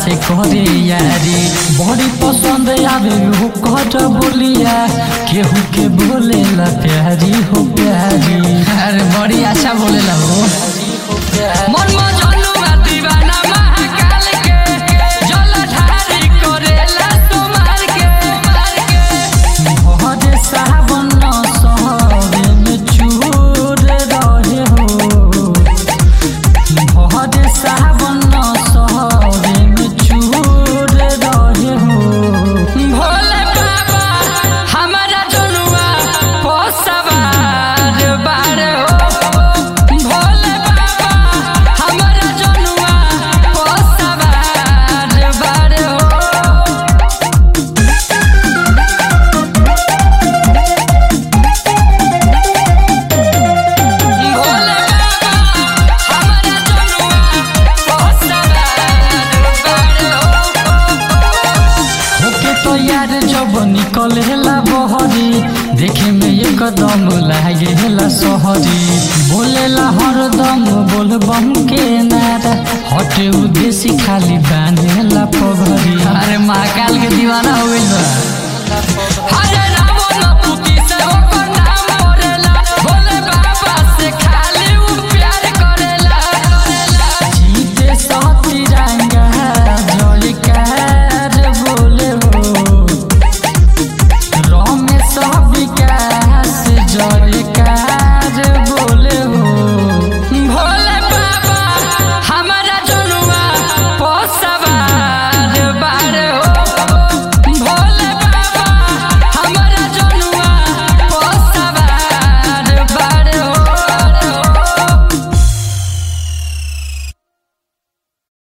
से करे यारी बड़ी पसंद आवे हो कट बोलिया केहू के बोले ला प्यारी हो प्यारी अरे बड़ी अच्छा बोलेला हो मन में जनुआ दीवाना महाकाल के जलधारी करेला तुम्हार के भजे सावन सहरे में चूर रहे हो भजे सावन सहरे में चूर रहे हो भोले बाबा हमारा जनुआ पोसवार बार हो भोले बाबा हमारा जनुआ पोसवार बार हो भोले बाबा हमारा जनुआ पोसवार बार हो होके तो यार जब निकलेला बहरी देखे में एकदम लागेला सहरी बोलेला हरदम बोल बम के नारा हटे उद्देश्य खाली बांधेला पगरी अरे महाकाल के दीवाना हो गइल बा हरे